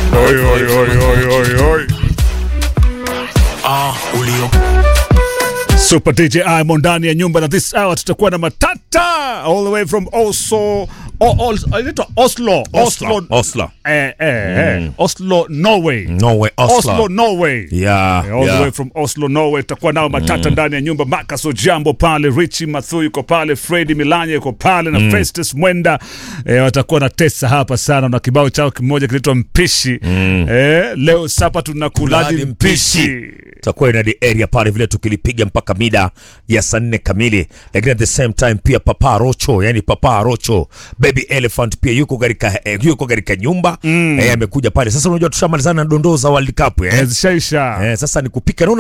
Oi, oi, oi, oi, oi, oi. Ah, ulio Super DJ Imo ndani ya nyumba na this hour tutakuwa na matata all the way from Oslo o, o, inaitwa Oslo Oslo. Oslo. Eh, eh, eh. Oslo Norway Norway, Oslo. Oslo Norway Yeah, Eh, all the yeah. way from Oslo Norway tutakuwa nao matata ndani ya nyumba Marcus Ojambo pale Richie Mathu yuko pale Freddy Milanya yuko pale na Festus Mwenda eh, watakuwa na tesa hapa sana na kibao chao kimoja kinaitwa mpishi eh, leo sapa tunakulaji Kuladi mpishi mpishi. tutakuwa na the area pale vile tukilipiga mpaka mida ya saa nne kamili, lakini at the same time pia Papa Rocho, yani Papa Rocho Baby Elephant pia yuko katika eh, yuko katika nyumba eh, amekuja pale sasa. Unajua tushamalizana na dondoo za World Cup eh? Eh, zishaisha Eh, sasa ni kupika naona